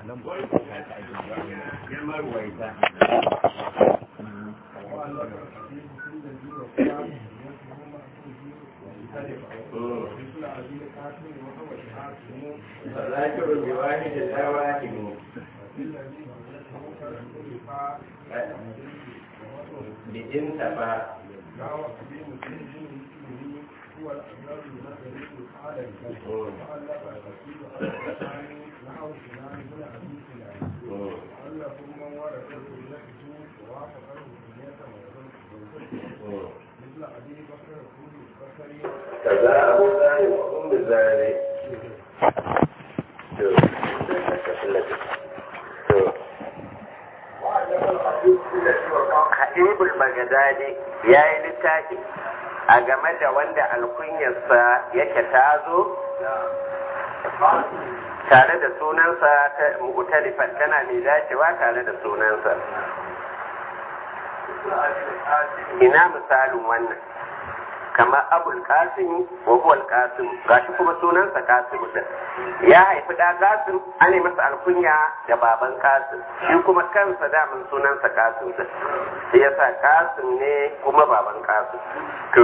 فذاكر بواحد لا واحد بإن تفا كذا أبو ذاني وأم ذاني Habibul Bagadadi ya yi littafi a game da wanda alkunyarsa yake tazo tare da sunansa ta mu'talifan tana mai dacewa tare da sunansa. Ina misalin wannan. kamar abul kasim wa huwa al-qasim gashi kuma sunansa kasim din ya haifi da kasim an yi masa alkunya da baban kasim shi kuma kansa damin sunansa kasim din shi yasa kasim ne kuma baban kasim to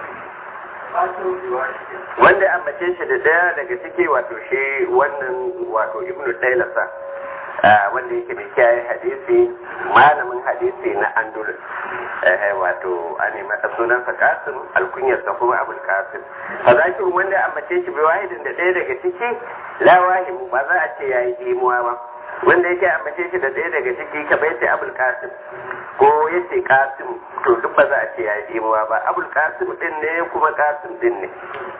wanda an bace shi da daya daga ciki wato shi wannan wato ibnu taylasa wanda yake mai kiyaye hadisi malamin hadisi na andalus wato a nema sunansa kasim alkunyarsa kuma abul kasim fadakin wanda an bace shi bai wahidin da ɗaya daga ciki la wahimu ba za a ce ya yi imuwa ba wanda yake an bace shi da ɗaya daga ciki ka bai ce abul kasim ko ya ce kasim to duk ba za a ce ya yi imuwa ba abul kasim din ne kuma kasim din ne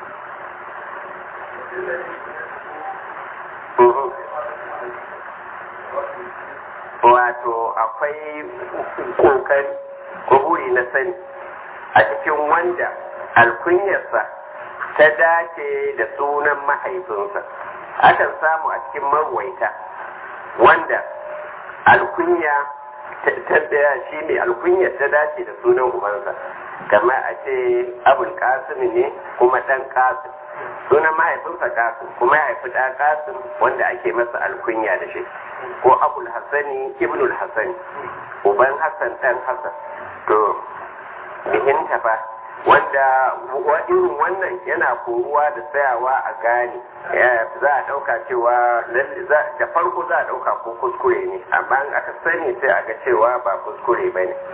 wato akwai kokari ko buri na sani a cikin wanda alkunyarsa ta dace da sunan mahaifinsa akan samu a cikin marwaita wanda alkunya ta shi ne alkunyar ta dace da sunan ubansa kamar a ce abul kasim ne kuma dan kasim sunan mahaifinsa kasim kuma ya haifi ɗan kasim wanda ake masa alkunya da shi ko abul hassani ibnul hassani uban hassan ɗan hassan to bihin tafa wanda irin wannan yana koruwa da tsayawa a gane za a ɗauka cewa da farko za a ɗauka ko kuskure ne amma aka sani sai a ga cewa ba kuskure ba ne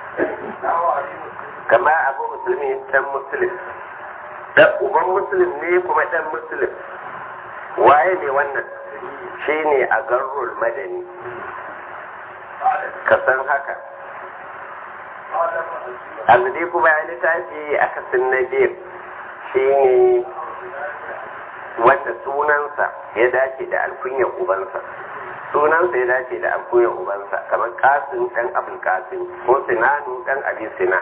kama abu musulmi ɗan musulmi dan uban musulun ne kuma dan musulun waye ne wannan shi ne a garrul madani ka san haka azudi kuma ya littafi a kasin na biyu shi ne wanda sunansa ya dace da alkunyar ubansa sunansa ya dace da alkunyar ubansa kamar kasin dan abin kasin ko sinanu dan abin sina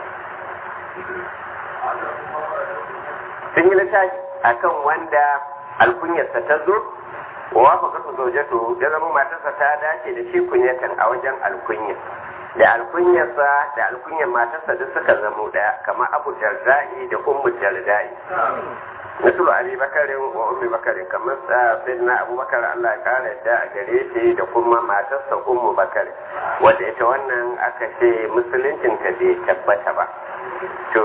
sun yi littafi a kan wanda alkunyarsa ta zo wa wafa kasu zaujato ya zama matarsa ta dace da shi kunyatan a wajen alkunya da alkunyarsa da alkunyar matarsa duk suka zamo daya kamar abu jardai da ummu jardai Nasu Ali Bakarin wa Ummi Bakarin kamar Sayyidina Abubakar Allah ya kare da a gare shi da kuma matarsa Ummu Bakar wanda ita wannan aka ce musuluncin ta bai tabbata ba. To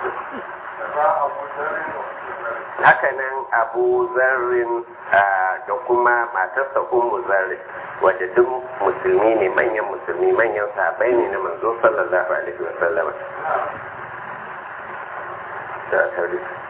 hakanan Abu Zarrin da kuma matarsa Ummu Zarrin wadda duk musulmi ne manyan musulmi manyan sahabbai ne na manzo sallallahu alaihi wa sallama. Da tarihi.